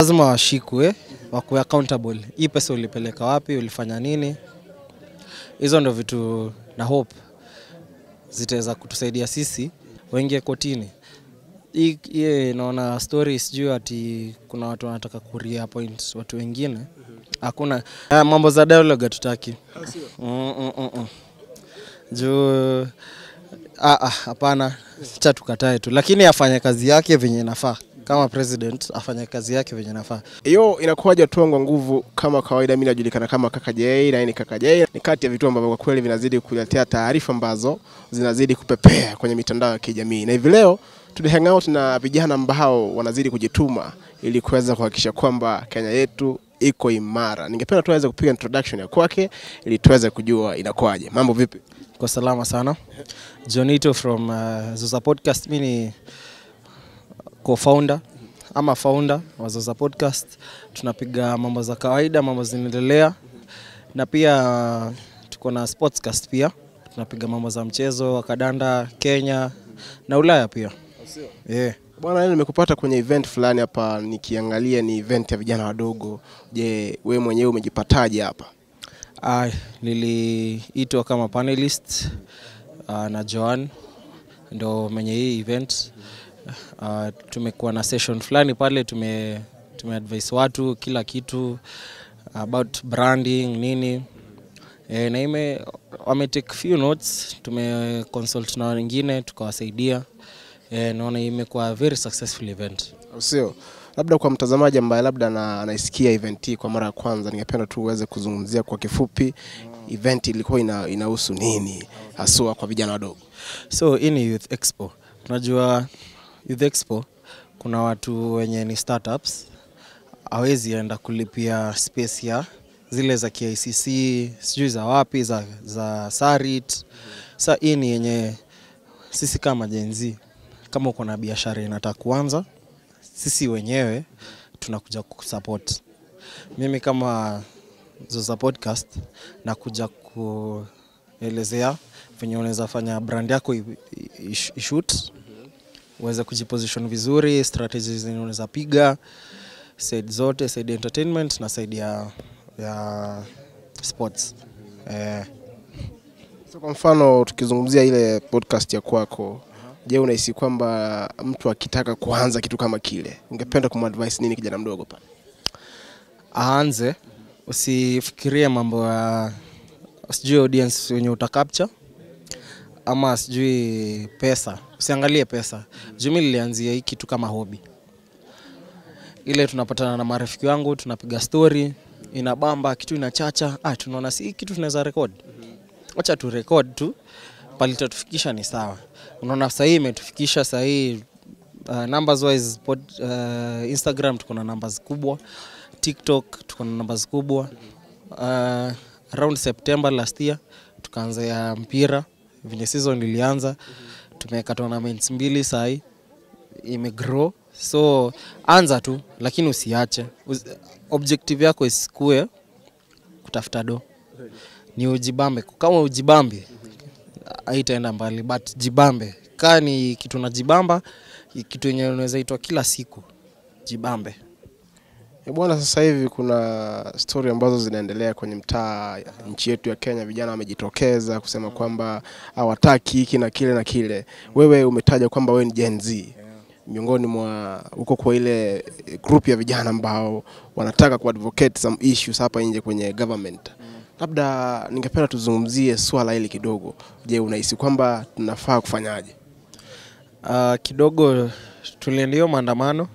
lazima washikwe wakuwe accountable. Hii pesa ulipeleka wapi, ulifanya nini? Hizo ndo vitu na hope zitaweza kutusaidia sisi waingie kotini. Hii hii naona story sijui ati kuna watu wanataka kuria point watu wengine. Hakuna Ah, mambo za dialogue hatutaki. Mm, mm, mm, mm. Juu ah, ah, hapana, cha tukatae tu, lakini afanye kazi yake venye inafaa. Kama president afanye kazi yake venye inafaa. Hiyo inakuwaje hatua kwa nguvu? Kama kawaida, mimi najulikana kama Kaka J na hii ni Kaka J. Ni kati ya vitu ambavyo kwa kweli vinazidi kuletea taarifa ambazo zinazidi kupepea kwenye mitandao ya kijamii, na hivi leo tuli hang out na vijana ambao wanazidi kujituma ili kuweza kuhakikisha kwamba Kenya yetu iko imara. Ningependa tu aweze kupiga introduction ya kwake ili tuweze kujua inakuwaje. Mambo vipi? Kwa salama sana. Jonito from uh, Zoza Podcast. Mi ni co-founder ama founder wa Zoza Podcast. Tunapiga mambo za kawaida, mambo zinaendelea, na pia uh, tuko na sportscast pia. Tunapiga mambo za mchezo wa kadanda Kenya na Ulaya pia. Yeah. Bwana, leo nimekupata kwenye event fulani hapa, nikiangalia ni event ya vijana wadogo. Je, wewe mwenyewe umejipataje hapa? Ah, niliitwa kama panelist uh, na Joan ndo mwenye hii event. Uh, tumekuwa na session fulani pale, tume tumeadvise watu kila kitu about branding nini e, na ime wame take few notes, tume consult na wengine tukawasaidia. E, naona imekuwa very successful event. Au sio? Labda kwa mtazamaji ambaye labda ana- anaisikia event hii kwa mara ya kwanza, ningependa tu uweze kuzungumzia kwa kifupi event ilikuwa ina, inahusu nini haswa kwa vijana wadogo. So hii ni Youth Expo. Unajua Youth Expo kuna watu wenye ni startups hawezi enda kulipia space ya zile za KICC sijui za wapi za, za Sarit. Sa hii ni yenye sisi kama Gen Z kama uko na biashara inataka kuanza, sisi wenyewe tunakuja kusupport. Mimi kama Zoza Podcast nakuja kuelezea venye unaweza fanya brand yako i- i- ish- ishoot uweze kujiposition vizuri, strategies zenye unaweza piga side zote, side entertainment na side ya, ya sports eh, So kwa mfano tukizungumzia ile podcast ya kwako, je, unahisi kwamba mtu akitaka kuanza kitu kama kile, ungependa kumadvise nini kijana mdogo pale? aanze, usifikirie mambo ya sijui audience wenye utacapture ama sijui pesa, usiangalie pesa. Juu mi nilianzia hii kitu kama hobi, ile tunapatana na marafiki wangu tunapiga story, inabamba kitu inachacha, ah, tunaona si hii kitu tunaweza record, wacha tu record tu, palitatufikisha ni sawa. Unaona sahii imetufikisha sahii uh, numbers wise pod, uh, Instagram tuko na numbers kubwa, TikTok tuko na numbers kubwa. Uh, around September last year tukaanza ya mpira venye season ilianza, tumeweka tournaments mbili sahii imegrow, so anza tu, lakini usiache. Usi- Objective yako isikue kutafuta do, ni ujibambe. Kama ujibambi haitaenda mbali, but jibambe. Kaa ni kitu na jibamba, kitu yenye unaweza itwa kila siku, jibambe. E bwana, sasa hivi kuna stori ambazo zinaendelea kwenye mtaa ya nchi yetu ya Kenya. Vijana wamejitokeza kusema kwamba hawataki hiki na kile na kile. Wewe umetaja kwamba wewe ni Gen Z, miongoni mwa uko kwa ile group ya vijana ambao wanataka kuadvocate some issues hapa nje kwenye government. Labda ningependa tuzungumzie swala hili kidogo. Je, unahisi kwamba tunafaa kufanyaje? Uh, kidogo tuliendio maandamano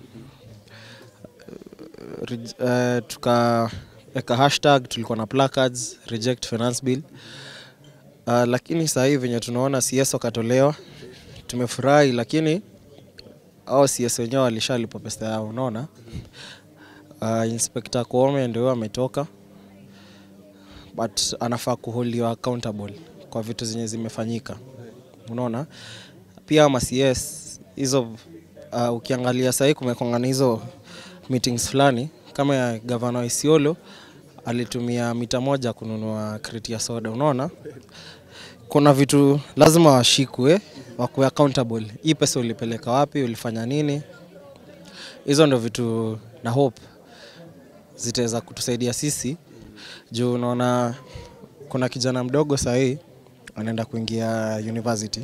uh, tukaweka hashtag, tulikuwa na placards reject finance bill uh, lakini saa hii venye tunaona CS wakatolewa, tumefurahi, lakini au CS wenyewe walishalipa pesa yao, unaona. Uh, Inspector Koome ndio huyo ametoka, but anafaa kuholiwa accountable kwa vitu zenye zimefanyika, unaona pia ma CS hizo uh, ukiangalia sahii kumekongana hizo meetings fulani kama ya gavana wa Isiolo alitumia mita moja kununua kreti ya soda. Unaona, kuna vitu lazima washikwe, wakuwe accountable. Hii pesa ulipeleka wapi? Ulifanya nini? Hizo ndo vitu na hope zitaweza kutusaidia sisi juu unaona kuna kijana mdogo sahii anaenda kuingia university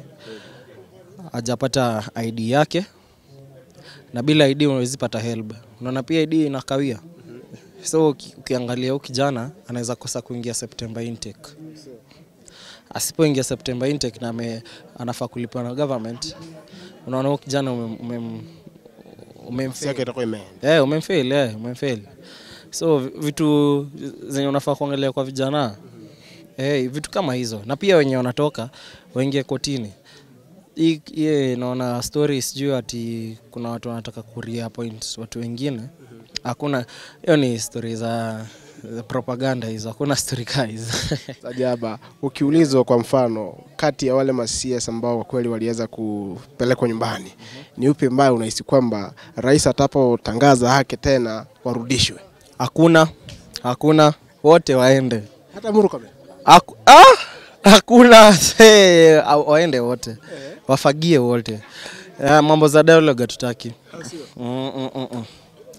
hajapata id yake na bila id unawezi pata help unaona pia id inakawia so uki- ukiangalia huu kijana anaweza kosa kuingia september intake asipoingia september intake na ame, anafaa kulipwa na government unaona huu kijana umem, umem, umem Nafasi yake itakuwa imeenda. Eh, umemfail, eh, umemfail. So vi- vitu zenye unafaa kuangalia kwa vijana eh, vitu kama hizo, na pia wenye wanatoka waingie kotini. Hii hii naona story sijui ati kuna watu wanataka kuria point watu wengine. Hakuna, hiyo ni story za, za propaganda hizo, hakuna story kaa hizo. Sajaba, ukiulizwa kwa mfano, kati ya wale masias ambao kwa kweli waliweza kupelekwa nyumbani, ni upi ambaye unahisi kwamba rais atapotangaza haki tena warudishwe? Hakuna, hakuna, wote waende. Hata Murkomen Haku, ah, hakuna se, waende wote wafagie wote ya, mambo za dialogue hatutaki mm, mm, mm, mm.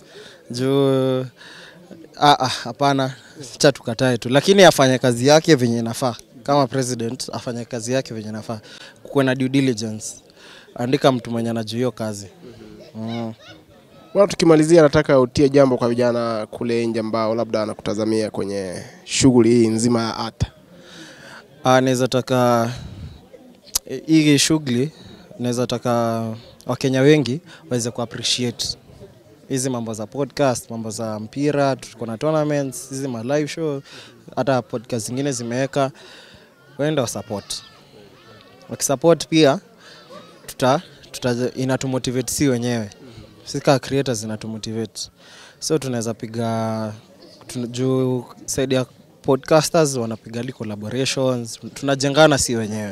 juu ah, ah, hapana cha tukatae tu lakini afanye kazi yake venye inafaa kama president afanye kazi yake venye inafaa kuwe na due diligence andika mtu mwenye anajua hiyo kazi mm. Bwana, tukimalizia, nataka utie jambo kwa vijana kule nje ambao labda wanakutazamia kwenye shughuli hii nzima ya ata. Ah, naweza taka eh, hii shughuli naweza taka Wakenya wengi waweze ku appreciate hizi mambo za podcast, mambo za mpira, tuko na tournaments, hizi ma live show, hata podcast zingine zimeweka, waende wa support. Wakisupport pia tuta, tuta inatumotivate si wenyewe, sisi kama creators inatumotivate, so tunaweza piga tuna- juu side ya podcasters wanapiga li collaborations, tunajengana si wenyewe,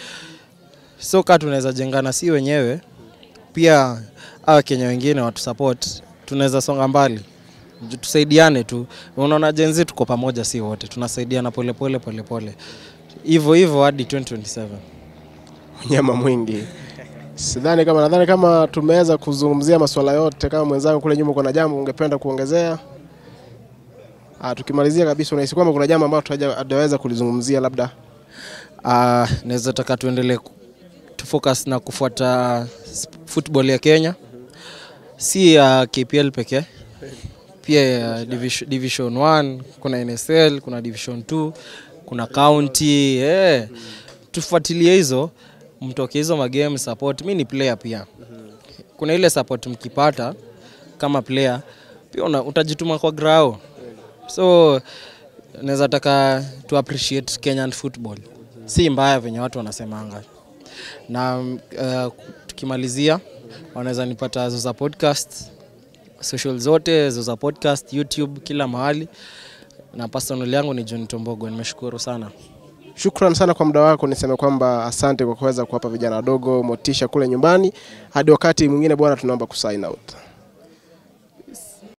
so kaa tunaweza jengana si wenyewe pia hawa Kenya wengine watu support, tunaweza songa mbali, Ju- tusaidiane tu. Unaona jenzi tuko pamoja, si wote, tunasaidiana polepole polepole, hivyo hivyo hadi 2027. Nyama mwingi. Sidhani kama nadhani kama tumeweza kuzungumzia masuala yote. Kama mwenzangu kule nyuma, kuna jambo ungependa kuongezea? Ah, tukimalizia kabisa, unahisi kwamba kuna jambo ambalo hatujaweza kulizungumzia labda? Uh, naweza taka tuendelee ku- tufocus na kufuata sp- football ya Kenya, si ya KPL pekee, pia ya division, division 1 kuna NSL, kuna division 2 kuna county eh. Tufuatilie hizo, mtoke hizo magame support. Mi ni player pia, kuna ile support mkipata kama player pia una, utajituma kwa grao, so naweza taka tu appreciate Kenyan football si mbaya venye watu wanasemanga na uh, tukimalizia wanaweza nipata Zoza podcast social zote Zoza podcast YouTube kila mahali na personal yangu ni John Tombogo nimeshukuru sana Shukran sana kwa muda wako. Niseme kwamba asante kwa kuweza kuwapa vijana wadogo motisha kule nyumbani. Hadi wakati mwingine bwana, tunaomba kusign out.